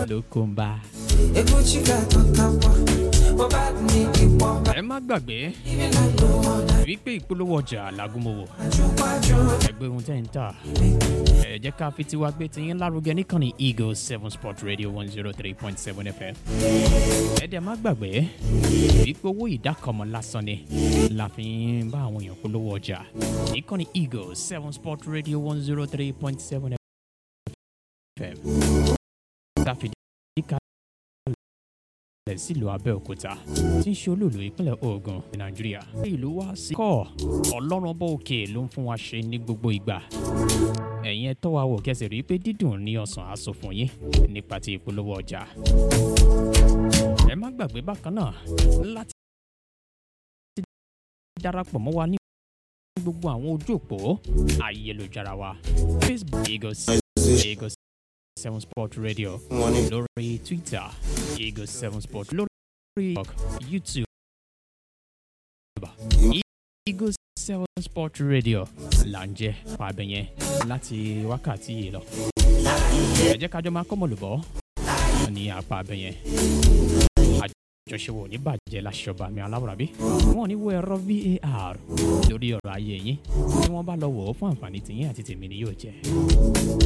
ló kó ń bá. ẹ má gbàgbé wípé ìpolówó ọjà làgùnmọ̀wò ẹgbẹ́ ohun tẹ́ ń tà ẹ jẹ́ ká fi tiwa gbé tiyín lárugẹ níkànnì eagle seven sport radio one zero three point seven fm ẹ dẹ̀ má gbàgbé wípé owó ìdákọ̀mọ́ lásán ni la fi ń bá àwọn èèyàn polówó ọjà níkànnì eagle seven sport radio one zero three point seven fm káfíńdì kalẹ̀ sílùú abẹ́òkúta tí ń ṣe olóòlù ìpínlẹ̀ ogun ní nàìjíríà. ìlú wa sí kọ́ ọlọ́run bọ́ òkè ló ń fún wa ṣe ní gbogbo ìgbà. ẹ̀yin ẹ tọ́ wa wò kẹsì rí i pé dídùn ní ọ̀sán aṣọ fún yín nípa ti ìpolówó ọjà. ẹ má gbàgbé bákan náà láti darapọ̀ mọ́ wa ní gbogbo àwọn ojú òpó ayélujára wa facebook eagles eagles seven sport radio lórí twitter eagles seven sport lórí tiktok youtube eagles seven sport radio là ń jẹ́ pàbẹ̀yẹn láti wákàtí yìí lọ. ẹ jẹ́ kájọ máa kọ́mọ̀ lùbọ́ ní apá abẹ́yẹn àjọṣepọ̀ ní bàjẹ́ láṣọba mi aláwòrábí wọn ò ní wo ẹ̀rọ var lórí ọ̀rọ̀ ayé yín tí wọ́n bá lọ wò ó fún àǹfààní tìyín àti tèmi ni yóò jẹ́.